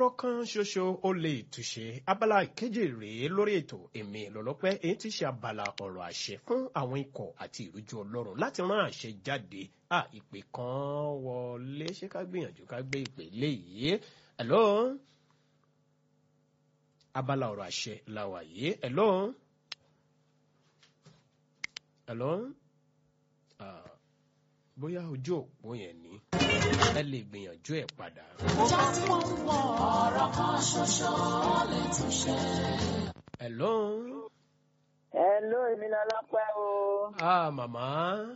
ọ̀rọ̀ kan ṣoṣo ó lè túṣe abala ìkeje rèé lórí ètò èmi lọ́lọ́pẹ́ èyí tí ṣe abala ọ̀rọ̀ àṣẹ fún àwọn ikọ̀ àti ìrújú ọlọ́run láti rán àṣẹ jáde à ìpè kan wọlé ṣé ká gbìyànjú ká gbé ìpè léyìí hello abala ọ̀rọ̀ àṣẹ la wà yìí hello hello ah, bóyá ojú òpó yẹn ni ẹ lè gbìyànjú ẹ̀ padà. ọ̀rọ̀ kan ṣoṣo lè tún ṣe. hello. Hello, èmi lọ́lọ́pẹ́ o. ah màmá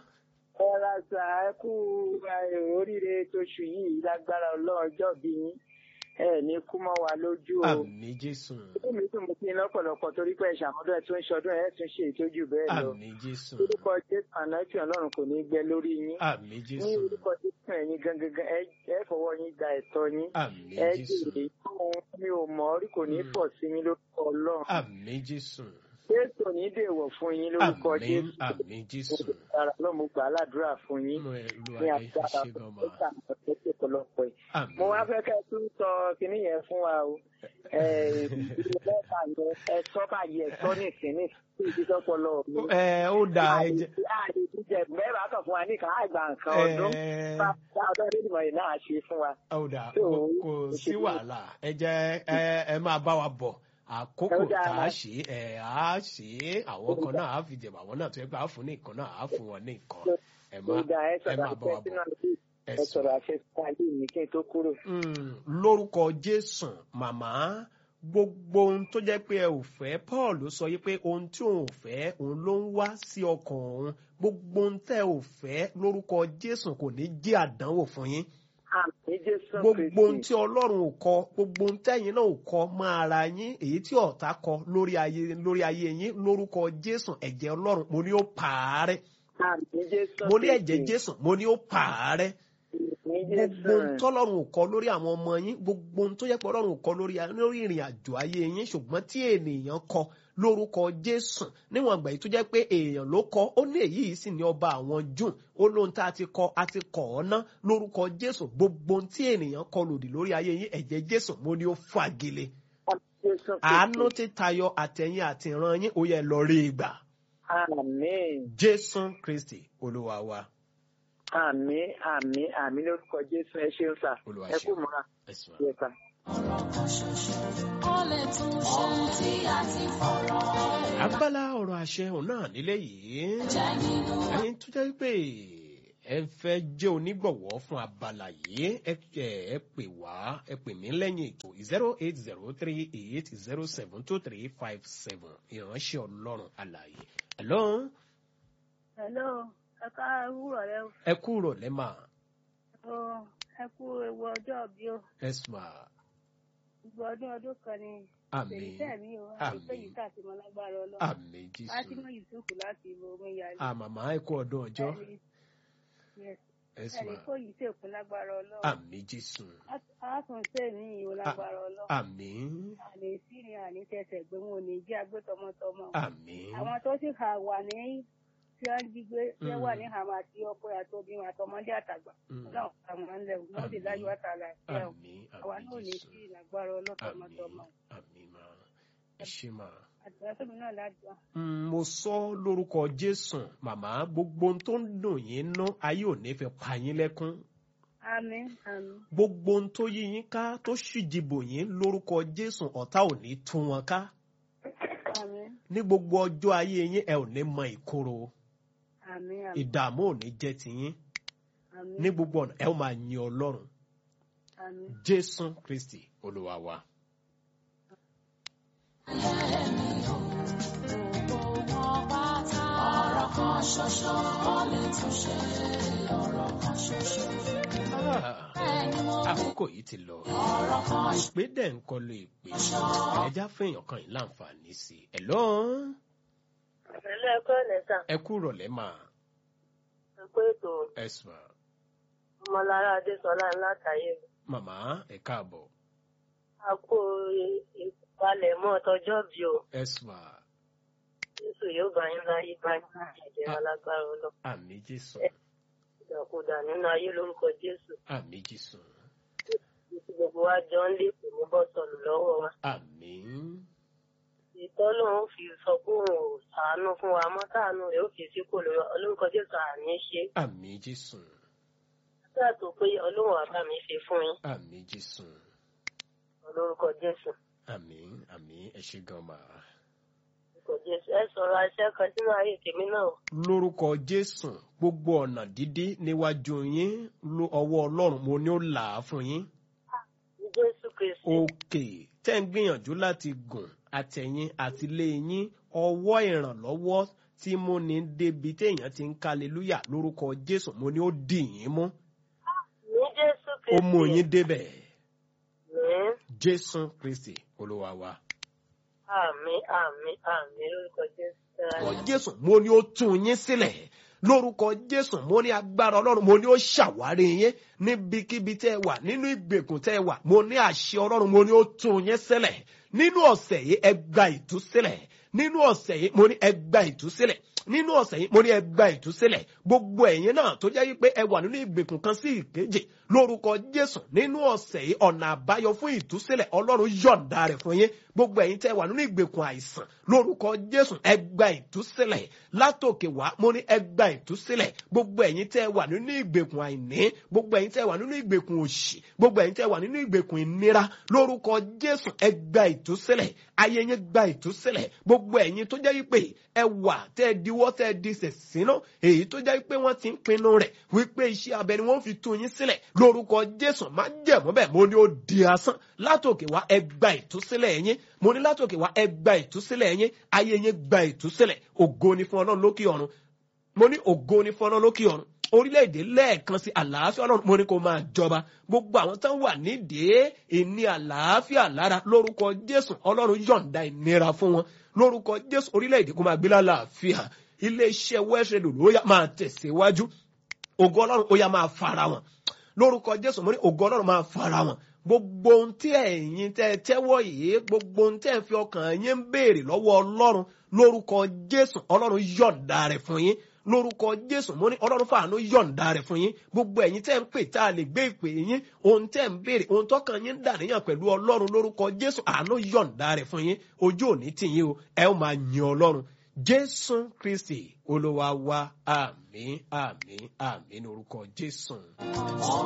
Ẹ ra sà ẹ kú eh, oríire tóṣù yìí lágbára ọlọ́run ọjọ́ bí yín. Ẹ ní kú mọ́ wa lójú o. àmì jésù Ó mi tún mo ti lọ́pọ̀lọpọ̀ torí pé ìṣàmọ́dún ẹ̀ tún ń ṣọdún ẹ̀ tún ṣe ìtọ́jú bẹ́ẹ̀ lọ. àmì jésù Orúkọ Jésù ànáìtì ọlọ́run kò ní gbẹ lórí yín. àmì Ní jésù orúkọ Jésù ẹ̀yin gangan ẹ- ẹ fọwọ́ yín gba ẹ̀tọ́ yín. àmì Ẹ jésù jèrè ohun mi ò mọ̀ rí kò ní Mm. pọ̀ sí yín lórúkọ ọlọ́run. àmì jésù Jésù ò ní dèwọ̀ fún yín lórúkọ àmì Jésù. àmì jésù Ara ló mo gbà á ládùúrà fún yín. mo ẹ lu ní adé agbára ṣe gan ma ọ̀pọ̀lọpọ̀ ọ̀pọ̀lọpọ̀ ẹ̀. àmì mo wá fẹ́ kẹ́ ẹ tún sọ kinní yẹn fún wa o ìdílé mẹ́ta yẹn ẹ sọ báyìí ẹ sọ nìkíní sí ìdíjọ́pọ̀lọ mi. ẹ ó da ẹ jẹ àlè jíjẹ mẹ́wàá kan fún wa ní ká àgbà nǹkan ọdún ẹ bá ọdún onímọ̀ yìí náà ṣe fún wa. ó da So, kò kò sí wàhálà ẹ jẹ ẹ ẹ máa bá wa bọ̀ àkókò Ó dáa. tá a ṣe ẹ á ṣe àwọn kan náà á fi jẹ̀bà àwọn náà tó yẹ pé á fún ní nǹkan náà á fún wọn ní nǹkan ẹ má ìgbà ẹ ẹ sọ̀rọ̀ máa bá àṣẹ wa sínú bọ̀ àlè ẹ ẹ sọ̀rọ̀ àṣẹ sínú àlè mi kí n tó kúrò. Mm, lórúkọ jésù màmá gbogbo ohun tó jẹ́ pé ẹ ò fẹ́ paul sọ yí pé ohun tí òun ò fẹ́ òun ló ń wá sí ọkàn òun gbogbo ohun tẹ́ ò fẹ́ lórúkọ jésù kò ní jẹ́ àdánwò fún yín àmì Jésù gbogbo ohun Kristi tí ọlọ́run ò kọ gbogbo ohun tẹ́yìn náà ò kọ mọ́ ara yín èyí tí ọ̀tá kọ lórí ayé lórí ayé yín lórúkọ jésù ẹ̀jẹ̀ ọlọ́run mo ní ó pààrẹ́ àmì Jésù mo ní ẹ̀jẹ̀ Kristi. jésù mo ní ó pààrẹ́ àmì gbogbo Jésù. ohun tọ́lọ́run ò kọ lórí àwọn ọmọ yín gbogbo ohun tó yẹ pé ọlọ́run ò kọ lórí lórí ìrìn àjò ayé yín ṣùgbọ́n tí ènìyàn kọ lórúkọ jésù níwọ̀n àgbà yìí tó jẹ́ pé èèyàn ló kọ ó ní èyí yìí sì ní ọba àwọn jùn ó lóhun tá a ti kọ a ti kọ̀ ọ́ ná lórúkọ jésù gbogbo ohun tí ènìyàn kọ lòdì lórí ayé yín ẹ̀jẹ̀ jésù mo ní ó fagilé Àmì Jésù Kristi. àánú ti tayọ àtẹ̀yìn àti ìran yín ó yẹ lọ rí ìgbà Àmín. jésù kristi olúwa wa Àmín àmín àmín lórúkọ Jésù ẹ ṣeun sà. Olúwa Ẹ kú ṣeun. múra. ẹ̀sùn Yẹ sà. ọ̀rọ̀ kan ṣoṣo ó lè tún ṣe. ohun tí a ti fọ̀rọ̀ abala ọ̀rọ̀ àṣẹ òun náà nílé yìí. jẹ́ nínú ẹyin tó jẹ́ pé ẹ fẹ́ jẹ́ onígbọ̀wọ́ fún abala yìí ẹ ẹ- ẹ pè wá ẹ pè mí lẹ́yìn ètò zero eight zero three eight zero seven two three five seven ìránṣẹ́ ọlọ́run àlàyé. hello Hello, ẹ ká wúrọ̀ rẹ o. ẹ kú rọ̀lẹ́ mà o. Ẹ kú ewu ọjọ́ bí o. ẹ̀sùn Gbogbo ọdún ọdún kan ni àmì Tèmítẹ́ mi o. Àmín. Àdúgbò yìí káàtì mọ́ lágbára ọlọ́run. àmì jésù Fátímọ̀ Yusuf láti ìlú Omiyalé. àmàmà ẹ kú ọdún ọjọ́ Ẹni- yes, ẹ̀sùn ẹni kó yìí sèkún lágbára ọlọ́run. àmì jésù Àásùn sèmi ìwò lágbára ọlọ́run. àmì Àní sírin àní tẹsẹ̀ gbé wọn ò ní jí agbé tọmọtọmọ. àmì Àwọn tó sì hà wà ní tí wọ́n jí gbé tí wọ́n wà Mm. ní hàmà àti ọkọ àtobìnrin àtọmọdé àtàgbà. Mm. Ọlọ́run àwọn ń lẹ̀ wọ́n sì Àmín. dájú àtàlà ẹ̀ o. àmì àwa àmì náà ní jésù sí ìlágbára àmì ọlọ́tọmọtọmọ àmì mà ẹ ṣe mà. àdúrà tóbi náà ládùá Mm, mo sọ lórúkọ jésù màmá gbogbo ohun tó ń dùn yín ná ayé ò ní fi pa yín lẹ́kún àmín àmín gbogbo ohun tó yí yín ká tó ṣìjìbò yín lórúkọ jésù ọ̀tá ò ní tú wọn ká àmín ní gbogbo ọjọ́ ayé yín ẹ ò ní mọ ìkorò àmín àmín ìdààmú ò ní jẹ́ tiyín àmín ní gbogbo ọ̀nà ẹ ó máa yin ọlọ́run àmín jésù kristi olúwa wa. gbogbo wọn pátá. ọ̀rọ̀ kan ṣoṣo ó lè tún ṣe. ọ̀rọ̀ kan ṣoṣo. Ah, ẹni mo wí. àkókò yìí ti lọ ọ̀rọ̀ kan ìpè dẹ̀ ń kọlu ìpè ẹja fẹ́yàn kan yìí láǹfààní sí i ẹ̀ lọ́ Ẹ̀lẹ́ ẹ̀kọ́ ẹ̀nẹ́sà. ẹ kú rọ̀lẹ́ mà Ẹ kú ètò ẹ sùn à. ọmọlára Adésọlá látàyè. màmá ẹ káàbọ̀ A kú ìpalẹ̀mọ́ tọjọ́ bí o. ẹ sùn à. Jésù yóò bá yín láyé báyìí. Ẹ̀jẹ̀ alágbára ọlọ́. àmì jésù Ìdàkudà nínú ayé lórúkọ Jésù. àmì jésù tí gbogbo wa jọ ń lé kò ní bọ́ sọnù lọ́wọ́ wa. àmín ìtọ́ lòun fi sọ pé òun ò ṣàánú fún wa mọ́ táànù rẹ̀ ó fi sí kò lóyọ olórúkọ jésù àní ṣe àmín jésù nígbà tó pé ọlọ́run àbá mi ṣe fún yín àmín jésù olórúkọ jésù àmín àmín ẹ ṣé gan ma. olórúkọ jésù ẹ sọ̀rọ̀ iṣẹ́ kan sínú ayé tèmi náà lórúkọ jésù gbogbo ọ̀nà dídí níwájú yín ló- ọwọ́ ọlọ́run mo ní ó là á fún yín. ní jésù kristi òkè tẹ́ ń gbìyànjú láti gùn àtẹ̀yìn àtìlé yín ọwọ́ ìrànlọ́wọ́ tí mo ní débi téèyàn ti ń kálelúyà lórúkọ jésù mo ní ó dì yín mú ní jésù ó kristi mú yín débẹ̀ ní jésù kristi olúwa wa. àmì àmì àmì lórúkọ jésù lórúkọ jésù mo ní ó tún yín sílẹ̀ lórúkọ jésù mo ní agbára ọlọ́run mo ní ó ṣàwárí yín níbikíbi tẹ́ ẹ wà nínú ìgbèkùn tẹ́ ẹ wà mo ní àṣẹ ọlọ́run mo ní ó tún yín sílẹ̀ nínú ọ̀sẹ̀ yìí ẹ gba ìtúsílẹ̀ nínú ọ̀sẹ̀ yìí mo ní ẹ gba ìtúsílẹ̀ nínú ọ̀sẹ̀ yìí mo ní ẹ gba ìtúsílẹ̀ gbogbo ẹ̀yin náà tó jẹ́ wípé ẹ wà nínú ìgbèkùn kan sí ìkejì lórúkọ jésù nínú ọ̀sẹ̀ yìí ọ̀nà àbáyọ fún ìtúsílẹ̀ ọlọ́run yọ̀ǹda rẹ̀ fún yín gbogbo ẹ̀yin tẹ́ wà nínú ìgbèkùn àìsàn lórúkọ jésù ẹ gba ìtúsílẹ̀ látòkè wá mo ní ẹ gba ìtúsílẹ̀ gbogbo ẹ̀yin tẹ́ wà nínú ìgbèkùn àìní gbogbo ẹ̀yin tẹ́ wà nínú ìgbèkùn òṣì gbogbo ẹ̀yin tẹ́ wà nínú ìgbèkùn ìnira lórúkọ jésù ẹ gba ìtúsílẹ̀ ayé yín gba ìtúsílẹ̀ gbogbo ẹ̀yin tó jẹ́ wípé ẹ wà tẹ́ ẹ diwọ́ tẹ́ ẹ di sẹ̀sínú èyí tó jẹ́ wípé wọ́n ti ń pinnu rẹ̀ wípé iṣẹ́ abẹ ni wọ́n fi tú yín sílẹ̀ lórúkọ jésù má jẹ̀mọ́ bẹ́ẹ̀ mo ní ó di asán látòkè wá ẹ gba ìtúsílẹ̀ yín mo ní látòkè wá ẹ gba ìtúsílẹ̀ yín ayé yín gba ìtúsílẹ̀ ògo ni fún ọlọ́run lókè ọ̀run mo ní ògo ni fún ọlọ́run lókè ọ̀run orílẹ̀-èdè lẹ́ẹ̀kan sí àlàáfíà ọlọ́run mo ní kó máa jọba gbogbo àwọn tán wà nídìí ìní àlàáfíà lára lórúkọ jésù ọlọ́run yọ̀ǹda ìnira fún wọn lórúkọ jésù orílẹ̀-èdè kó máa gbé lálàáfíà iléeṣẹ́ west radio ló yá máa tẹ̀síwájú ògo ọlọ́run ó yá máa fara wọn lórúkọ jésù mo ní ògo ọlọ́run máa fara wọn gbogbo ohun tí ẹ̀yin tẹ́ ẹ tẹ́wọ́ yìí gbogbo ohun tẹ́ ẹ fi ọkàn yín ń béèrè lọ́wọ́ ọlọ́run lórúkọ jésù ọlọ́run yọ̀ǹda rẹ̀ fún yín lórúkọ jésù mo ní ọlọ́run fàánú yọ̀ǹda rẹ̀ fún yín gbogbo ẹ̀yin tẹ́ ń pè tá a lè gbé ìpè yín ohun tẹ́ ń béèrè ohun tọ́kàn yín ń dà níyàn pẹ̀lú ọlọ́run lórúkọ jésù àánú yọ̀ǹda rẹ̀ fún yín ojú òní tì yín o ẹ ó máa yin ọlọ́run jésù kristi olúwa wa àmín àmín àmín lórúkọ jésù.